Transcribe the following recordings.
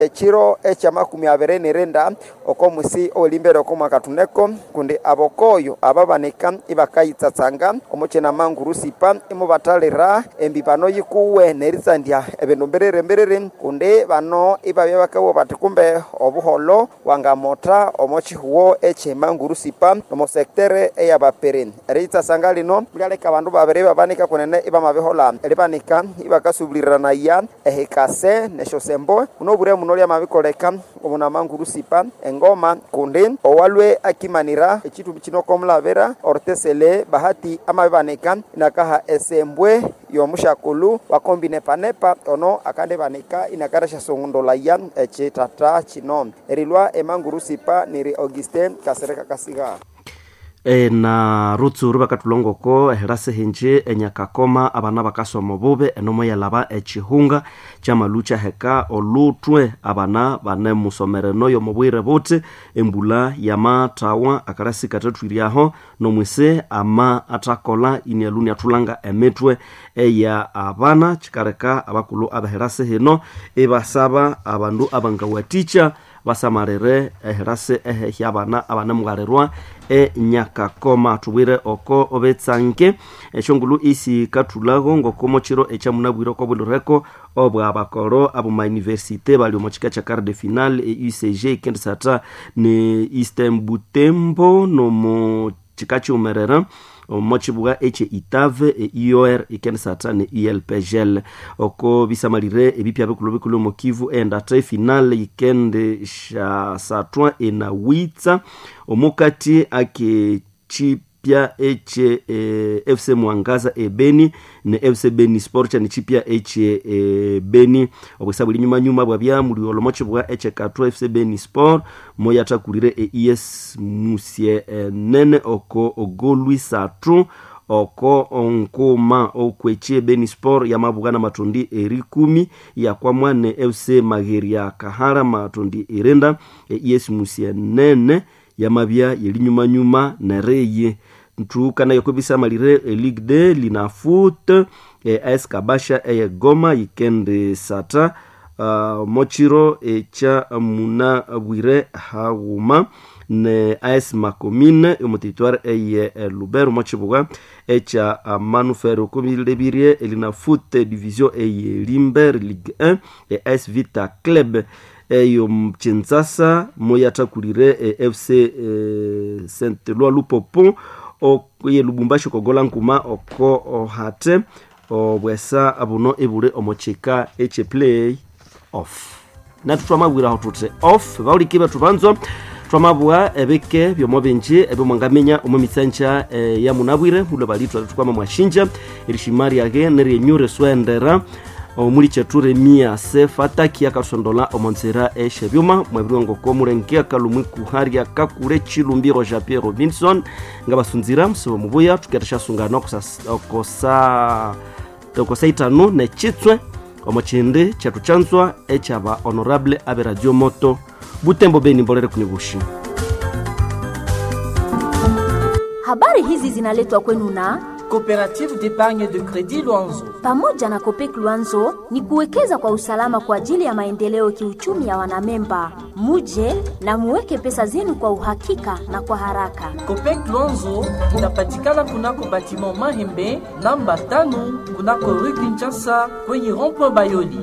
echiro echa makumi abiri nirenda oko mwisi olimbere oko mwakatuneko kundi abokoyo ababanika ibakayitsatsanga omuchina mangurusipa imubatalira embipano yikuwe neritsandia ebindu mbiriri mbiriri kundi bano ibabya bakawo bati kumbe obuholo wangamota omochihuwo eche mangurusipa nomosektere eyabapiri eriyitsatsanga lino lyaleka abandu babiri babanika kunene ibamabihola libanika ibakasubuliranaya ehikase neshosembo unobure muno lyamabikoleka omunamangurusipa engoma kundi owalwe akimanira echitumbi chino komulabira ortesele bahati amabibanika inakaha esembwe yomushakulu wakombinepanepa ono akandibanika inakarasha songondolaya echitata chino erilwa emangurusipa niri augustin kasereka kasiga e, na rutsuru bakatulongoko ehirasi hinji enyakakoma abana bakasoma bube enomo yalaba echihunga chamalu chaheka olutwe abana bane musomereno yomubwire buti embula yamatawa akarasi katatwiriaho nomwise ama atakola inialuni atulanga emitwe eya abana chikareka abakulu abahirasi hino ibasaba abandu abangawaticha basamarire ehirasi ehehya abana abanemugarirwa enyakakoma tubwire oko obetsange eshongulu isi katulago ngokomo chiro echamunabwire oko bwilireko obwa bakoro abo mauniversite bali omo chika cha quart de final e ucg ikendisata ne eastern butembo nomo chika chiumerera omochibuga eche itave e ior ikendisata ne elpgl oko bisamalire ebipya bikulu bikulu omo kivu endate final ikende shasatwa enawitsa omukati ake chipya eche e, fc mwangaza ebeni ne fc beni sport chani chipya eche e, beni obwesa buli nyuma nyuma bwabya muli olomochi bwa eche katwa fc beni sport moya takulire e es musie e, nene oko ogolwi satu oko onkuma okweche beni sport yamabugana matondi eri kumi yakwamwa ne fc mageria kahara matondi erenda e es musie nene yamabya yelinyumanyuma nereye ntukana yokobisamalire eligue de linafut e, as kabasha eye goma yikende sata uh, mochiro echa muna bwire haguma ne as makomine omuteritware eye e, lubero mochibuga echa uh, manufere okomilebirie elinafut division eye limber ligue 1 e as vita club eyo mchinzasa moyatakulire e, fc e, saint loi lupopo ye lubumbashi kogola nkuma oko ohate obwesa buno ebule omochika eche play off natu twamabwiraho tute off bauliki batu banzo twamabwa ebike byomo binji ebyo mwangamenya omu mitsanja e, ya munabwire mulo balitwa tukwama mwashinja erishimari yage neryenyure swendera omuli cheture mia sefataki akasondola omonzera eshe byuma mwebiringoko mulenge akalumwi kuharya kakule chilumbiro ja pierre robinson nga basunzira musibo mubuya tuketa sungana okosa okosa itanu nechitswe omo chindi chetu chanzwa echaba honorable abe radio moto butembo beni mbolere kunibushi habari hizi zinaletwa kwenu na Coopérative d'épargne de crédit Luanzo. pamoja na Kopek Luanzo ni kuwekeza kwa usalama kwa ajili ya maendeleo kiuchumi ya wanamemba. Muje na muweke pesa zenu kwa uhakika na kwa haraka. Copec Luanzo inapatikana kunako batiment Mahembe namba tano kunako rue Kinshasa kwenye rond-point Bayoli.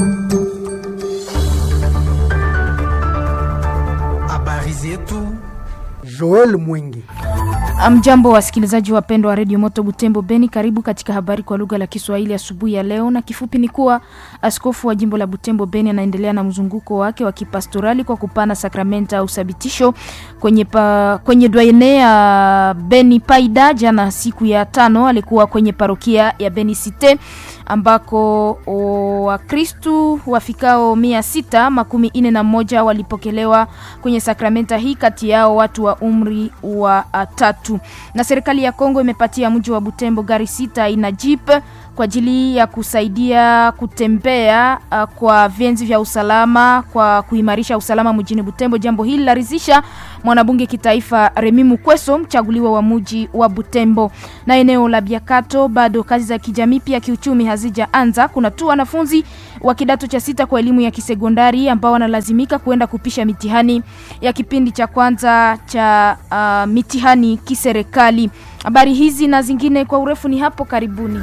habari zetu Joel Mwingi. Amjambo wasikilizaji wapendwa wa redio Moto Butembo Beni, karibu katika habari kwa lugha la Kiswahili asubuhi ya leo, na kifupi ni kuwa askofu wa jimbo la Butembo Beni anaendelea na mzunguko wake wa kipastorali kwa kupana sakramenta au sabitisho kwenye, pa, kwenye dwaene ya Beni Paida. Jana siku ya tano alikuwa kwenye parokia ya Beni Cite ambako Wakristu wafikao mia sita makumi ine na moja walipokelewa kwenye sakramenta hii, kati yao watu wa umri wa tatu. Na serikali ya Kongo imepatia mji wa Butembo gari sita aina jeep kwa ajili ya kusaidia kutembea uh, kwa vyenzi vya usalama kwa kuimarisha usalama mjini Butembo. Jambo hili laridhisha mwanabunge kitaifa Remi Mukweso, mchaguliwa wa muji wa Butembo. Na eneo la Biakato bado kazi za kijamii pia kiuchumi hazijaanza. Kuna tu wanafunzi wa kidato cha sita kwa elimu ya kisekondari ambao wanalazimika kuenda kupisha mitihani ya kipindi cha kwanza cha uh, mitihani kiserikali. Habari hizi na zingine kwa urefu ni hapo karibuni.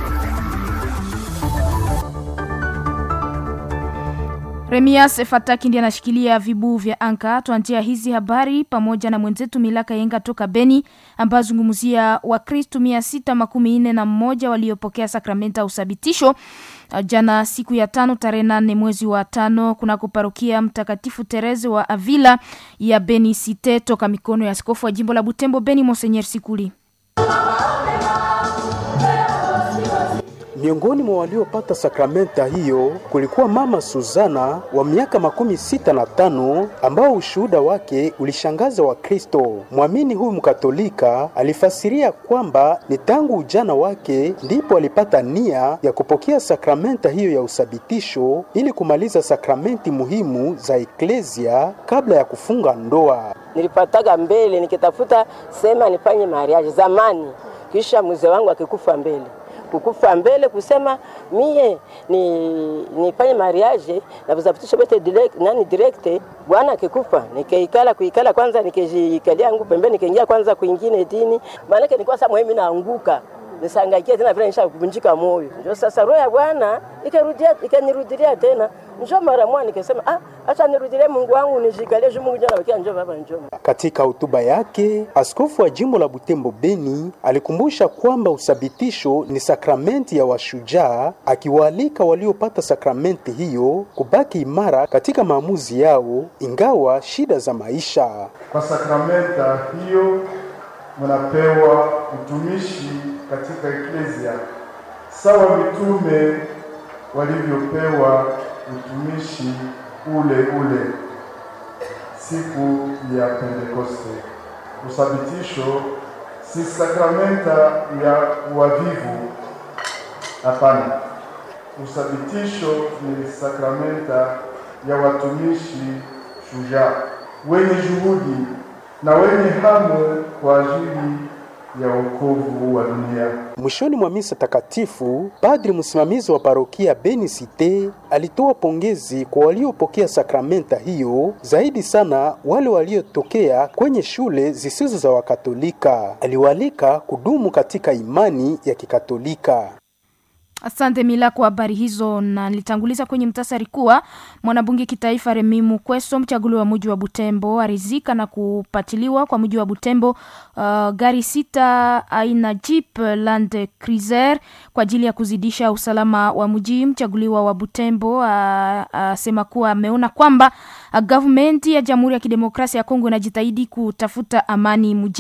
Remias Fataki ndiye anashikilia vibuu vya anka. Tuanzia hizi habari pamoja na mwenzetu Milaka Yenga toka Beni, ambayo zungumzia Wakristu mia sita makumi nne na mmoja waliopokea sakramenta ya usabitisho jana siku ya tano tarehe nane mwezi wa tano kunako parokia Mtakatifu Tereze wa Avila ya Beni Site toka mikono ya askofu wa jimbo la Butembo Beni Monsenyer Sikuli. Miongoni mwa waliopata sakramenta hiyo kulikuwa mama Suzana wa miaka makumi sita na tano ambao ushuhuda wake ulishangaza Wakristo. Mwamini huyu mkatolika alifasiria kwamba ni tangu ujana wake ndipo alipata nia ya kupokea sakramenta hiyo ya usabitisho ili kumaliza sakramenti muhimu za eklesia kabla ya kufunga ndoa. Nilipataga mbele nikitafuta sema nifanye mariaji zamani, kisha mzee wangu akikufa mbele kukufa mbele kusema mie ni nifanye mariage na kuzapitisha bote direct nani direct. Bwana akikufa nikaikala kuikala kwanza, nikijikalia yangu pembeni, nikaingia kwanza kuingine dini, maana yake nilikuwa sasa mimi naanguka nisangaikia tena vile nisha kuvunjika moyo. Ndio sasa roho ya Bwana ikarudia ikanirudilia tena, njoo mara moja nikasema, ah, acha nirudilie Mungu wangu nijikalie juu Mungu jana wakia njoo baba njoo. Katika hotuba yake, askofu wa jimbo la Butembo Beni alikumbusha kwamba usabitisho ni sakramenti ya washujaa, akiwaalika waliopata sakramenti hiyo kubaki imara katika maamuzi yao ingawa shida za maisha. Kwa sakramenta hiyo mnapewa utumishi katika eklezia sawa mitume walivyopewa utumishi ule ule siku ya Pentekoste. Usabitisho si sakramenta ya wavivu, hapana. Usabitisho ni sakramenta ya watumishi shujaa wenye juhudi na wenye hamu kwa ajili ya wokovu wa dunia. Mwishoni mwa misa takatifu, padri msimamizi wa parokia Beni Cite alitoa pongezi kwa waliopokea sakramenta hiyo, zaidi sana wale waliotokea kwenye shule zisizo za Wakatolika. Aliwaalika kudumu katika imani ya Kikatolika. Asante Mila kwa habari hizo, na nilitanguliza kwenye mtasari kuwa mwanabunge kitaifa Remi Mukweso, mchaguliwa wa mji wa Butembo, arizika na kupatiliwa kwa mji wa Butembo uh, gari sita aina Jeep Land Cruiser kwa ajili ya kuzidisha usalama wa mji. Mchaguliwa wa Butembo asema uh, uh, kuwa ameona kwamba uh, government ya Jamhuri ya Kidemokrasia ya Kongo inajitahidi kutafuta amani mji